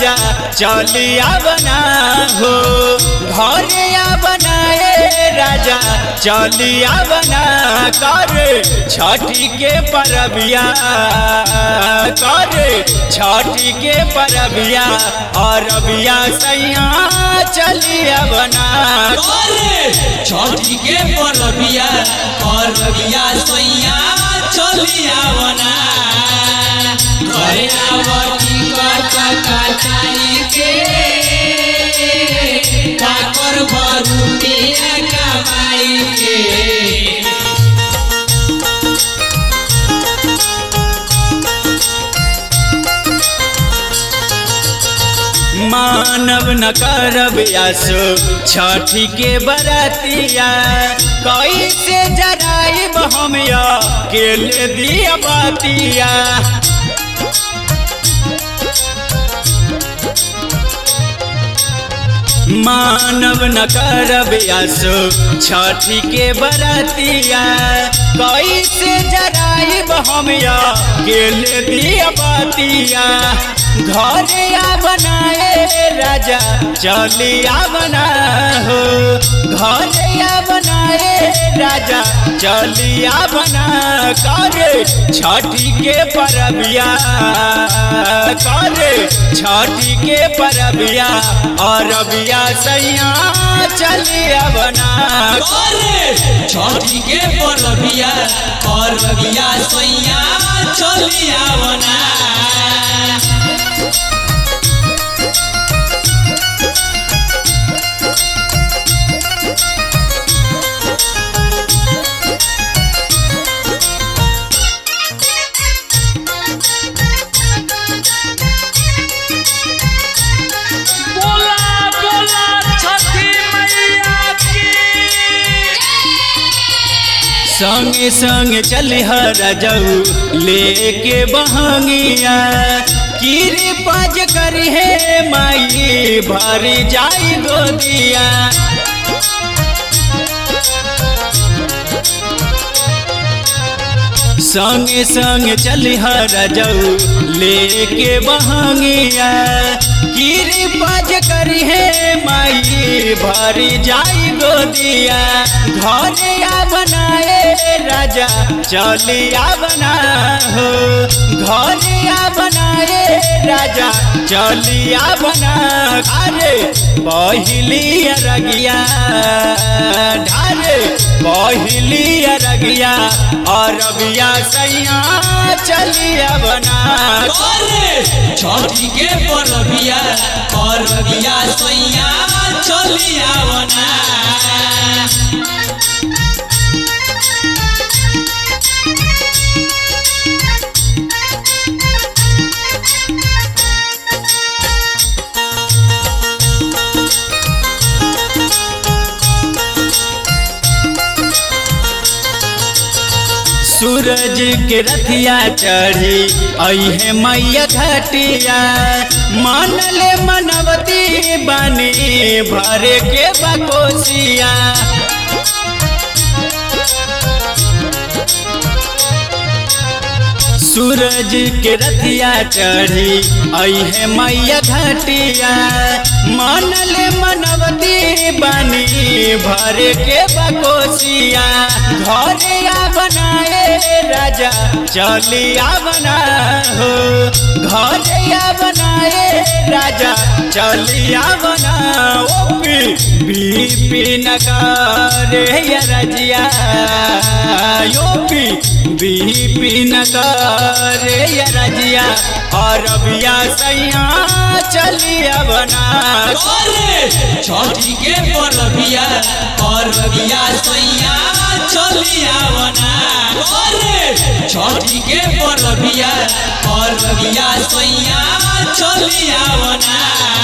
राजा चलिया बना हो घरे बनाए राजा चलिया बना कर छठी के परबिया कर छठी के परबिया और अबिया सैया चलिया बना करे छठी के परबिया परबिया सैया चलिया बना घरे आवती कट कटाई के काकर भरुटिया कमाई के मानव न करब आसो छठी के बरतिया कैसे जराइब हम केले दिया बातिया मानव न करब आसो छठी के बरतिया कैसे जराइब हम केले दिया बातिया घरे आ बनाए राजा चलिया बना हो घरे आ बनाए राजा चलिया बना करे छठी के परबिया करे छठी के परबिया और अबिया सैया चलिया बना करे छठी के परबिया परबिया सैया चलिया बना बोला बोला छठी मैया की संगे संग चलिह रजऊ लेके बहंगिया कीरी पाज करी हे माई भरी जाई गोदिया संगे संग चलिह रजऊ लेके बहंगिया कीरी पाज करी हे माई भरी जाई गोदिया घरे आ बनाए राजा चलिया बना हो घरे आ बनाए राजा चलिया बना अरे पहली रगिया ढारे पहली रगिया और अबिया सैया चलिया बना करे छठी के परबिया परबिया सैया चलिया बना सूरज के रथिया चढ़ी अहे मैया घटिया मन ले मनवती बनी भरे के बकोसिया सूरज के रथिया चढ़ी अहे मैया घटिया मन ले मनवती बनी भरे के बकोसिया घरे आ बनाए राजा चलिया बना हो घरे आ बनाए राजा चलिया बना ओपी बीपी नकारे रजिया योपी बीपी नकारे रजिया और अबिया सैया चलिया बना करे छठी के परबिया परबिया सैया चलिया बना करे छठी के परबिया परबिया सैया चलिया बना